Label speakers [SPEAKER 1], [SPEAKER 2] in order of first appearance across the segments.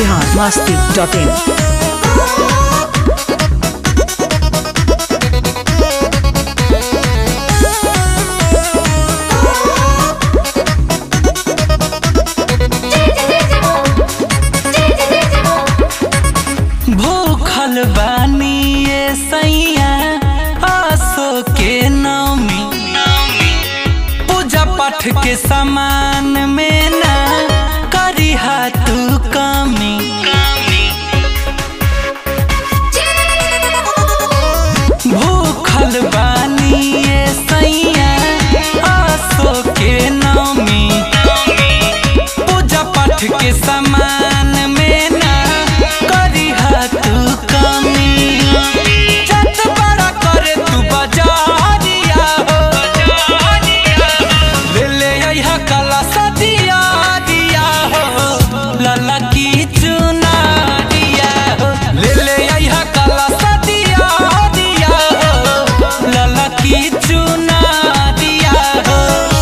[SPEAKER 1] Bihar Masti dot in
[SPEAKER 2] भूखल बानी ये सैया आसो के नौमी पूजा पाठ के समान में ना करी तू कमी भूखल बानी ये सैया आसो के नौमी पूजा पाठ के समान में ना करी तू कमी जत बड़ा करे तू बजारिया हो ले ले अइहा कला सदिया दिया हो लला की चुनारिया हो ले ले अइहा कला सदिया दिया हो लला की चुनारिया हो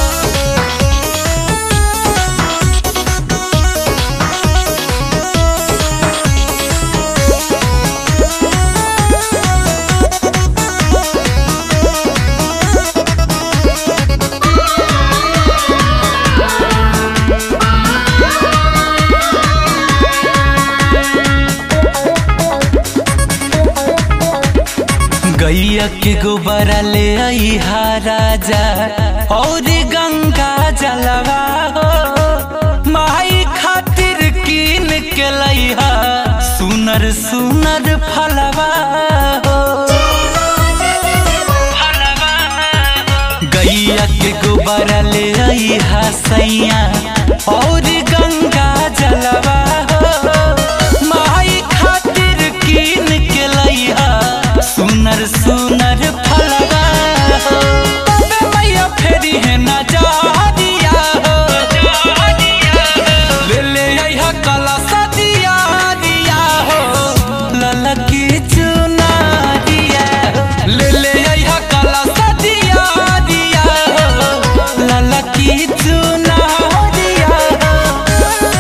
[SPEAKER 2] गैया के गोबरा ले अइहा राजा और गंगा जलवा हो माई खातिर कीन के लइहा सुनर सुनर फलवा हो गैया के गोबरा ले अइहा सैया और गंगा जलवा हो माई खातिर कीन के लइहा सुनर सुनर फलवा हो तबे मैया फेरी है नजारिया हो ले ले अइहा कला सदिया दिया हो ललकी चुनारिया हो ले ले अइहा कला सदिया दिया हो ललकी चुनारिया हो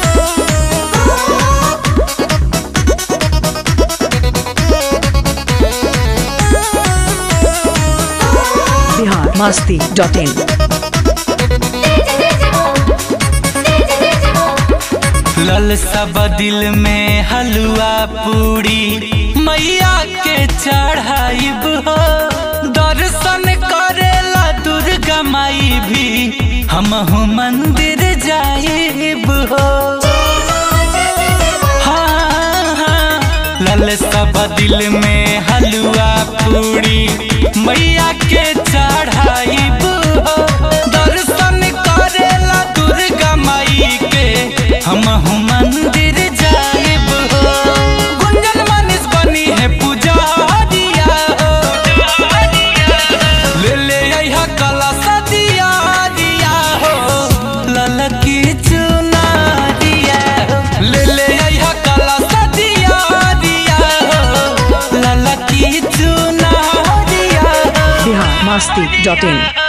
[SPEAKER 1] बिहार मस्ती डॉट इन
[SPEAKER 2] लल सब दिल में हलवा पूरी मैया के चढ़ाइब हो दर्शन करेला दुर्गा माई भी हम मंदिर जाइब हो हाँ, हाँ, लल सब दिल में हलवा पूरी मैया के चढ़ाइब हो दर्शन करेला दुर्गा माई के हम मंदिर जाइब हो गुंजन मनीष बनी है पुजारिया हो ले ले अइहा कला सदिया दिया हो ललकी चुनारिया हो ले ले अइहा कला सदिया दिया हो ललकी चुनारिया हो
[SPEAKER 1] बिहार मस्ती डॉट इन